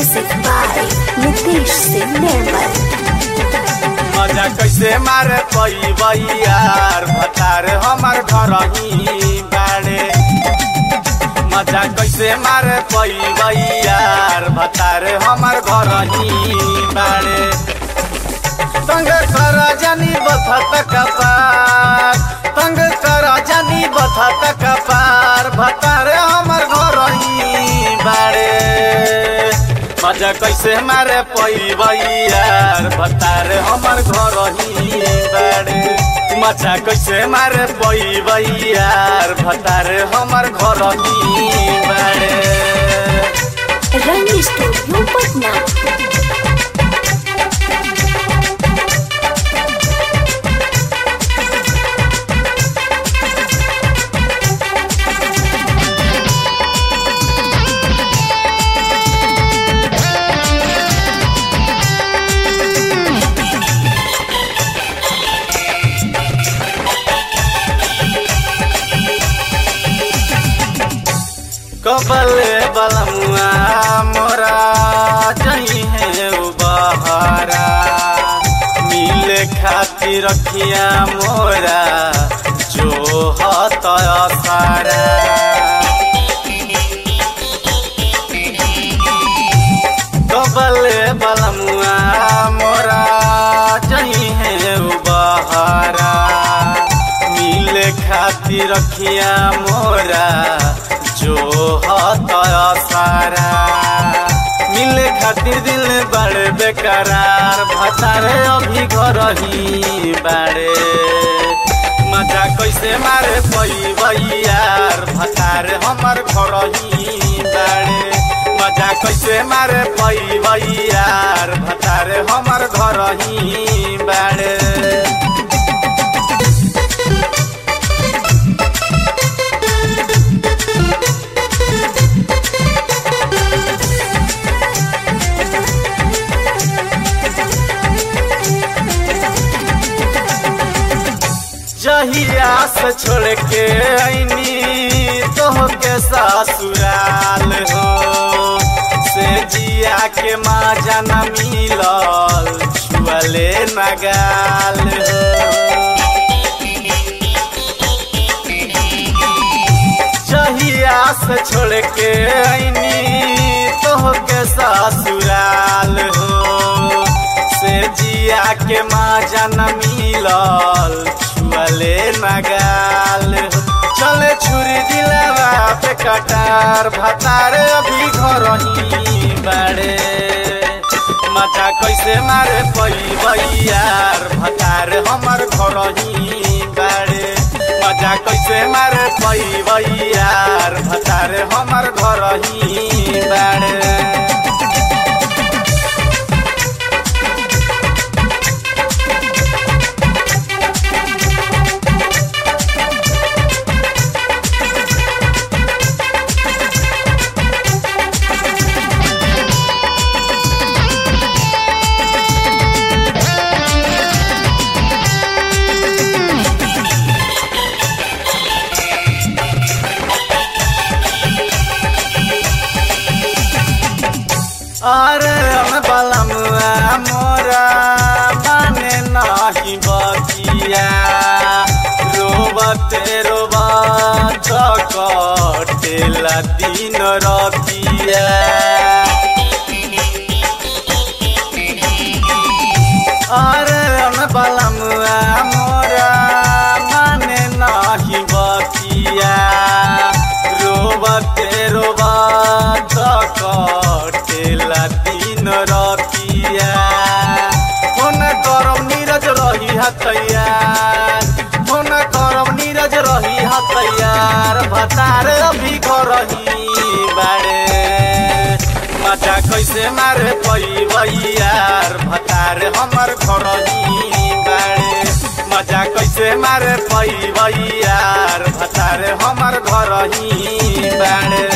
Music by Nitish Singh Nirmal. मजा कैसे मारे पई यार भतार हमार घर ही बाड़े मजा कैसे मारे पई यार भतार हमार घर ही बाड़े तंग कर जानी बथत कपार तंग कर जानी बथत कपार भतार हमार घर ही बाड़े मजा कैसे मारे पई यार भतार हमार घर ही बाड़े मजा कैसे मारे पई यार भतार हमार घर ही बाड़े Rang Studio Patna. कबल बलमुआ मोरा जही है उ बहारा मिले खातिर रखिया मोरा जो हत सारा कबल बलमुआ मोरा जही है उ बहारा मिले खातिर रखिया मोरा जो हत सारा मिले खातिर दिल बड़े बेकरार भतारे अभी घर ही बाड़े मजा कैसे मारे पई यार भतारे हमर घर ही बाड़े मजा कैसे मारे पई यार भतारे हमर घर ही बाड़े जहिया से छोड़ के आईनी तो के ससुराल हो से जिया के माँ जाना मिलल छुअले नगाल हो जहिया से छोड़ के आईनी तो के ससुराल हो से जिया के माँ जाना मिलल छुअले नगाल चले छुरी दिलावा पे कटार भतार अभी घर ही बाड़े मजा कैसे मारे पई यार भतार हमर घर ही बाड़े मजा कैसे मारे पई यार भतार हमर घर ही बाड़े अरे हम बलमुआ मोरा माने नाही बकिया रोबते रोबत कटेला दिन रतिया अरे हम बलमुआ मोरा माने नाही बकिया रोबते रोबत कटेला दिन रतिया फोन करम नीरज रही हतैयार फोन करम नीरज रही हतैयार भतार अभी घर ही बाड़े मजा कैसे मारे पई यार भतार हमर घर ही बाड़े मजा कैसे मारे पई यार भतार हमर घर ही बाड़े